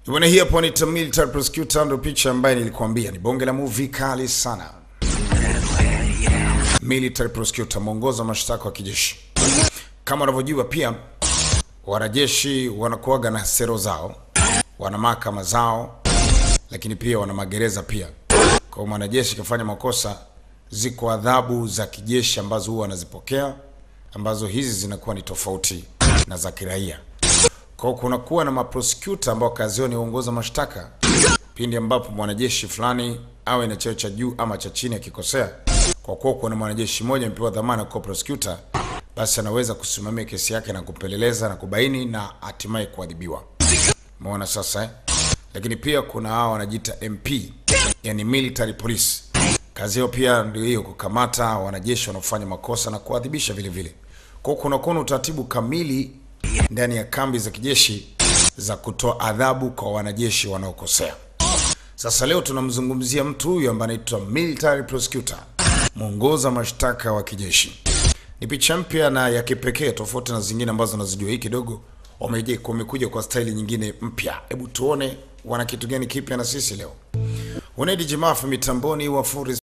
Bwana, hii hapo ni Military Prosecutor, ndio picha ambaye nilikuambia ni bonge la movie kali sana. Military Prosecutor, mwongoza mashtaka wa kijeshi. Kama unavyojua pia wanajeshi wanakuwaga na sero zao, wana mahakama zao, lakini pia wana magereza pia. Kwa hiyo mwanajeshi kafanya makosa, ziko adhabu za kijeshi ambazo huwa wanazipokea, ambazo hizi zinakuwa ni tofauti na za kiraia. Kwa hiyo kunakuwa na maprosecutor ambao kazi yao ni kuongoza mashtaka pindi ambapo mwanajeshi fulani awe na cheo cha juu ama cha chini akikosea. Kwa kuwa kuna mwanajeshi mmoja amepewa dhamana kwa prosecutor, basi anaweza kusimamia kesi yake na kupeleleza na kubaini na hatimaye kuadhibiwa. Umeona sasa eh? Lakini pia kuna hao wanajiita MP, yani military police. Kazi yao pia ndio hiyo, kukamata wanajeshi wanaofanya makosa na kuadhibisha vile vile. Kwa hiyo kunakuwa na utaratibu kamili ndani ya kambi za kijeshi za kutoa adhabu kwa wanajeshi wanaokosea. Sasa leo tunamzungumzia mtu huyu ambaye anaitwa military prosecutor, mwongoza mashtaka wa kijeshi. Ni picha mpya na ya kipekee tofauti na zingine ambazo nazijua. Hii kidogo wameje wamekuja kwa staili nyingine mpya. Hebu tuone wana kitu gani kipya na sisi leo. Unaidi Jimafu mitamboni wa Fury